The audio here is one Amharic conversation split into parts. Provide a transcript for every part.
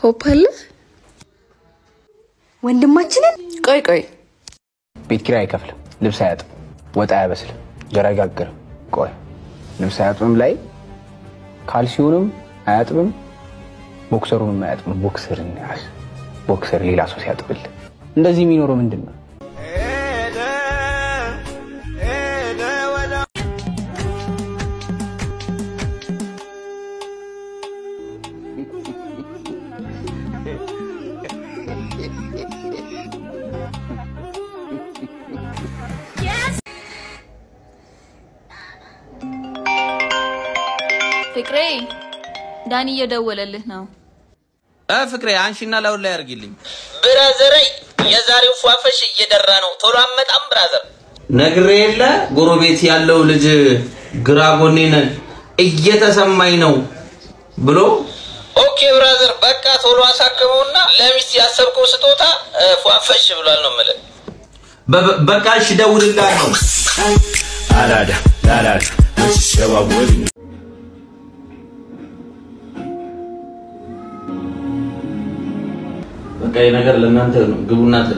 ሆፕ አለ ወንድማችንን ቆይ ቆይ ቤት ኪራይ አይከፍልም፣ ልብስ አያጥም፣ ወጥ አያበስልም፣ እንጀራ አይጋግርም። ቆይ ልብስ አያጥብም ላይ ካልሲውንም አያጥብም፣ ቦክሰሩንም አያጥብም። ቦክሰርን ያዝ ቦክሰር ሌላ ሰው ሲያጥብል እንደዚህ የሚኖረው ምንድን ነው? ፍቅሬ ዳኒ እየደወለልህ ነው። እ ፍቅሬ አንሺና ላውን ላይ አድርጊልኝ። ብራዘር የዛሬው ፏፈሽ እየደራ ነው። ቶሎ አመጣም ብራዘር። ነግሬ የለ ጎረቤት ያለው ልጅ ግራ ጎኔን እየተሰማኝ ነው ብሎ ኦኬ ብራዘር፣ በቃ ቶሎ አሳክመውና ለሚስት ያሰብከው ስጦታ እ፣ ፏፈሽ ብሏል ነው የምልህ። በ- በቃ እሺ እደውልልሃለሁ። አራዳ ለአራዳ ሲሸዋወድ በቃ ይህ ነገር ለእናንተ ነው። ግቡና ትል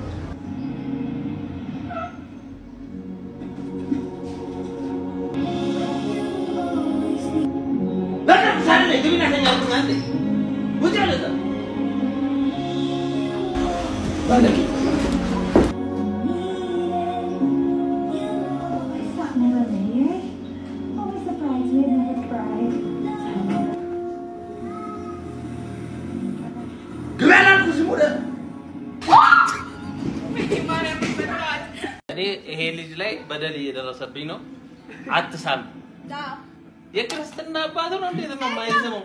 እኔ ይሄ ልጅ ላይ በደል እየደረሰብኝ ነው። አትሳም። የክርስትና አባት ነው። እንዴት ነው የማይስመው?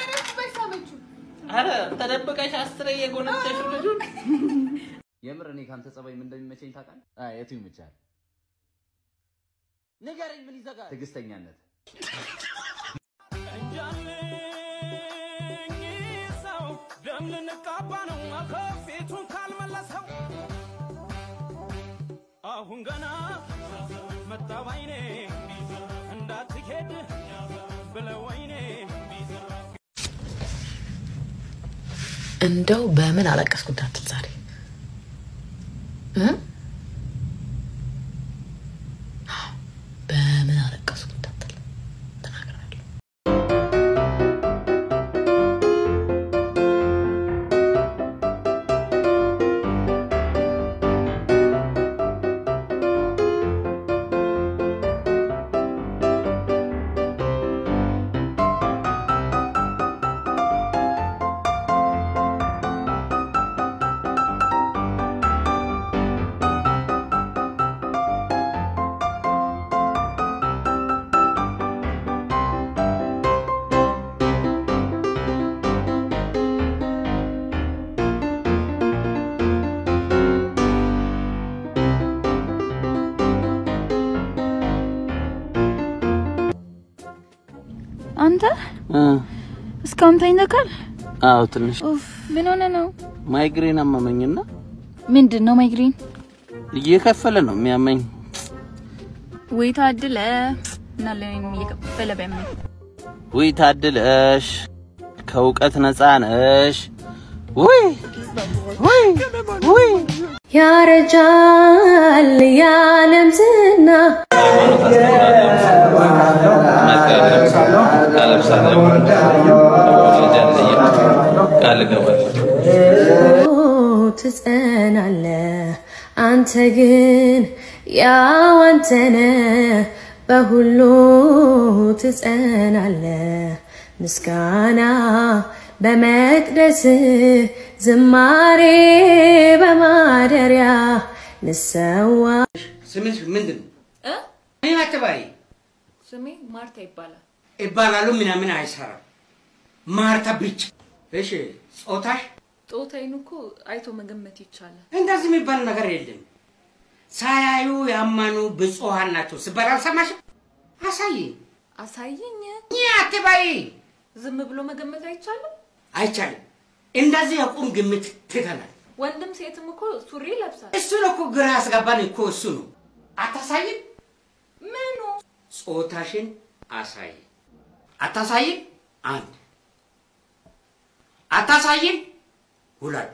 አረ ተደብቀሽ አስረ የጎነተሽ ልጁን የምር እኔ ካንተ ጸባይ ምን እንደሚመቸኝ ታውቃለህ? አይ የቱ ይመቻል? ንገረኝ፣ ምን ይዘጋል? ትዕግስተኛነት። ደም ልንቃባ ነው ከፊቱን ካልመለሰው አሁን ገና መጣ ባይኔ እንዳትሄድ ብለው ወይኔ እንደው በምን አለቀስኩ እንዳትል ዛሬ እ? በምን አለቀስኩ እንዳትል ተናግራለሁ። አንተ እስካሁን ተኝተካል? አዎ ትንሽ ኡፍ ምን ሆነ ነው? ማይግሬን አመመኝና ምንድን ነው ማይግሬን? እየከፈለ ነው የሚያመኝ። ወይ ታድለ እና ለኔም እየከፈለ ቢያመኝ ውይ ታድለሽ፣ ከእውቀት ነፃ ነሽ። ውይ ውይ ውይ ያረጃል የዓለም ዝና ቃል እገባለሁ። ትጸናለ አንተ ግን ያው አንተነ በሁሉ ትጸናለ ምስጋና በመቅደስ ዝማሬ በማደሪያ ልሰዋ ስምሽ ምንድን ነው? እ? ምን አትበይ ስሜ ማርታ ይባላል። ይባላሉ ምናምን አይሰራም። ማርታ ብቻ። እሺ ጾታሽ? ጾታዬን እኮ አይቶ መገመት ይቻላል። እንደዚህ የሚባል ነገር የለም። ሳያዩ ያመኑ ብፁዓን ናቸው ሲባል አልሰማሽም? አሳይ አሳየኝ። ይህ አትበይ። ዝም ብሎ መገመት አይቻልም። አይቻልም። እንደዚህ የቁም ግምት ትተናል። ወንድም ሴትም እኮ ሱሪ ይለብሳል። እሱን እኮ ግራ ያስገባን እኮ እሱ ነው። አታሳይም? ምኑ ጾታሽን አሳይ። አታሳይም? አንድ አታሳይም? ሁለት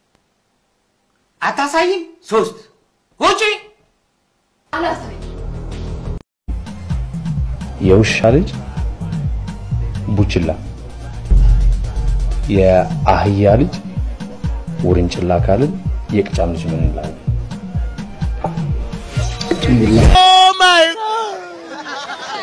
አታሳይም? ሶስት ውጪ። የውሻ ልጅ ቡችላ፣ የአህያ ልጅ ውርንጭላ ካልን የቅጫም ልጅ ምን እንላለን? Oh my